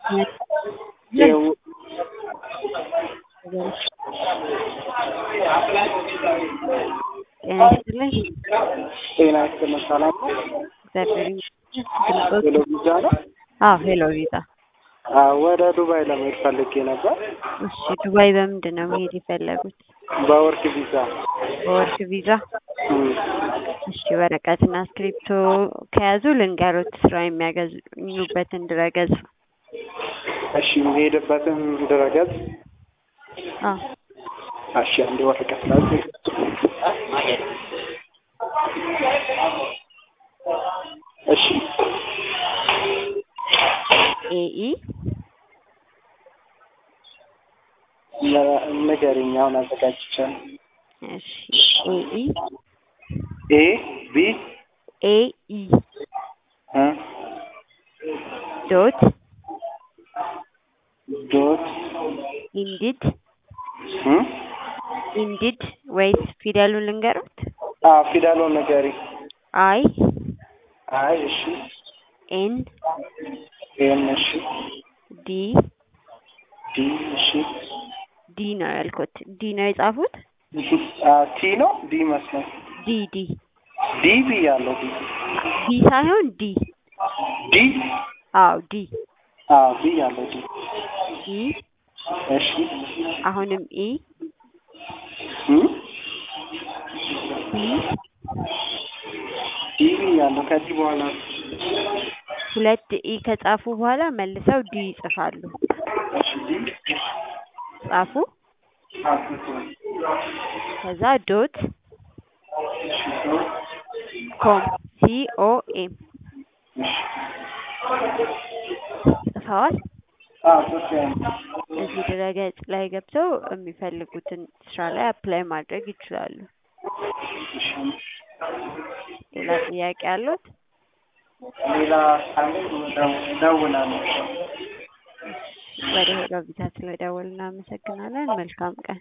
የው- ጤና ይስጥልኝ። ጤና ይስጥልን ሰላም ነው? እግዚአብሔር ይመስገን። ድምፆት ሄሎ ቪዛ ነው? አዎ ሄሎ ቪዛ። አዎ ወደ ዱባይ ለመሄድ ፈልጌ ነበር። እሺ ዱባይ በምንድን ነው መሄድ የፈለጉት? በወርክ ቪዛ። በወርክ ቪዛ። እም፣ እሺ ወረቀትና እስክሪፕቶ ከያዙ ልንገሮት ስራ የሚያገኙበትን ድረገጽ። እሺ የምሄድበትን ድረገጽ አዎ እሺ አንድ ወረቀት ላይ እሺ ኤኢ ነ- ንገሪኝ አሁን አዘጋጅቻለሁ። እሺ ኤኢ ኤ ቢ ኤኢ እ ዶት ዶት ኢንዲድ እ ኢንዲድ ወይስ ፊደሉን ልንገሩት? አ ፊደሉን ንገሪ። አይ አይ እሺ ኤን ኤም እሺ ዲ ዲ እሺ ዲ ነው ያልኩት። ዲ ነው የጻፉት? አ ቲ ነው ዲ መስሎኝ ዲ ዲ ዲ ብያለሁ ዲ ቢ ሳይሆን ዲ። ዲ አዎ ዲ አ ብያለሁ ዲ ኢ እሺ አሁንም ኢ እ ዲ ዲ ብያለሁ ከዚህ በኋላ ሁለት ኢ ከጻፉ በኋላ መልሰው ዲ ይጽፋሉ። እሺ ዲ ጻፉ። ከዛ ዶት ኮም ሲ ኦ ኤም ጽፈዋል። አ ሶፊያ እዚህ ድረገጽ ላይ ገብተው የሚፈልጉትን ስራ ላይ አፕላይ ማድረግ ይችላሉ። ሌላ ጥያቄ አሉት? ሌላ ካለ እደውላለሁ። ወደ ሄሎ ቪዛ ስለደወል እናመሰግናለን። መልካም ቀን።